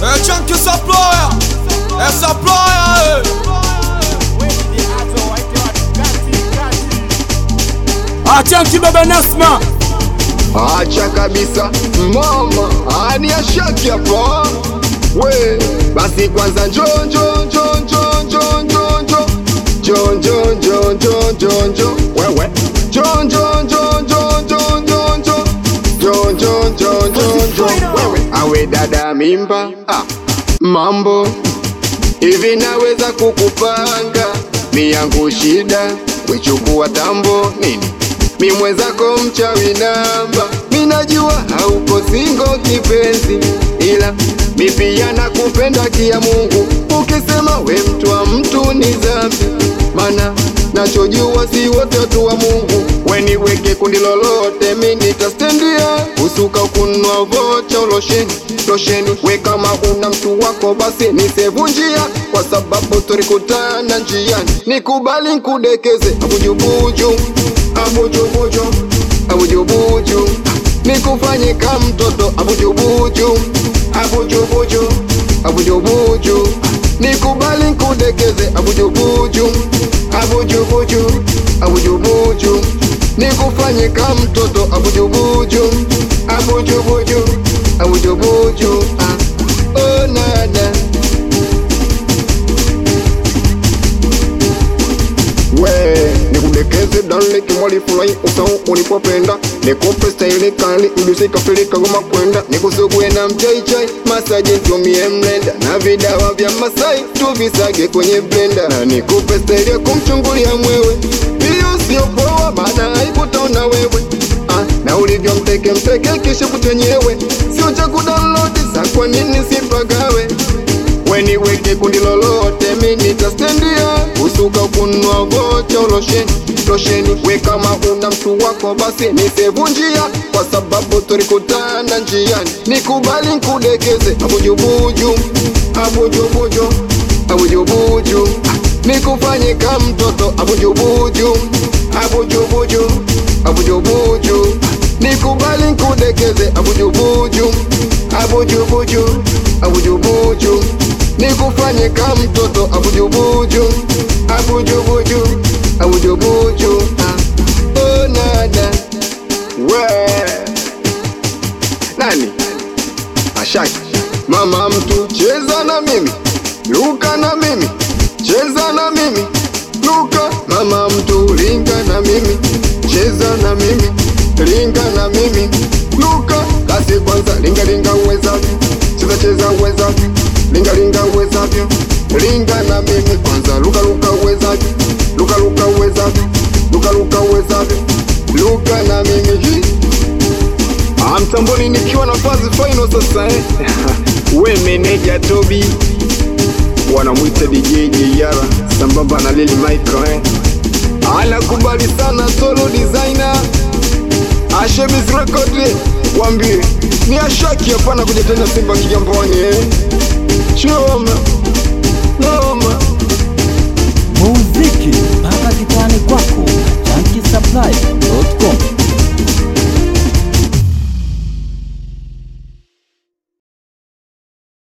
Eh, chunky supplier. Eh, supplier. Eh. Ah, chunky baba Nasma. Acha kabisa mama, ani ashaki hapa we, basi kwanza njo njo njo njo njo njo njo njo njo njo njo njo njo wewe njo njo njo njo njo njo njo njo njo njo njo njo wewe awe dada mimba ah, mambo hivi naweza kukupanga miyangu shida wechukua tambo nini mi mwenzako mchawi namba minajua hauko singo kipenzi ila mi pia nakupenda kia Mungu ukisema we mtu wa mtu ni dhambi mana nachojua si wote watu wa Mungu weniweke kundi lolote mi nitastendia usuka kunwa vocha losheni losheni we kama una mtu wako basi nisevunjia kwa sababu tulikutana njiani nikubali nkudekeze abujubuju abujubuju abujubuju nikufanye ka mtoto abujubuju abujubuju abujubuju nikubali nkudekeze abujubuju abujubuju abujubuju nikufanye ka mtoto abujubuju abujubuju abujubuju ah. oh, nana we nikudekeze dale kimwali fulai usau ulipopenda nikupe staili kali ilusikafilika goma kwenda nikusugue na mchaichai masaji ntumie mlenda na vidawa vya masai tuvisage kwenye blenda na nikupe staili ya kumchungulia mwewe hiyo sio poa maana haikutaona wewe ah, na ulivyo mteke mteke kisha kuchenyewe sio cha kudownload sa kwa nini sipagawe weniweke kundi lolote mi nitastendia usuka kunwa vocha losheni losheni we kama una mtu wako basi nisevunjia kwa sababu tulikutana njiani nikubali nkudekeze abujubuju abujubuju abujubuju nikufanye ka mtoto abujubuju abujubuju abujubuju nikubali nkudekeze abujubuju abujubuju abujubuju nikufanye ka mtoto abujubuju abujubuju abujubuju ah. oh, nada we nani ashaki mama mtu cheza na mimi luka na mimi cheza na mimi luka mama mtu linga na mimi cheza na mimi linga na mimi luka kasi kwanza linga linga uwezavyo cheza cheza uwezavyo linga linga uwezavyo linga na mimi kwanza luka luka uwezavyo luka luka uwezavyo luka luka uwezavyo luka na mimi Hi. Ah, mtamboni nikiwa na fazi final sasa eh. we meneja Tobi wanamwita DJ Jeyara sambamba na Lili Michael eh. Anakubali sana solo designer Ashemis Record eh. wambie ni ashaki hapana kuja tena Simba Kigamboni eh. Choma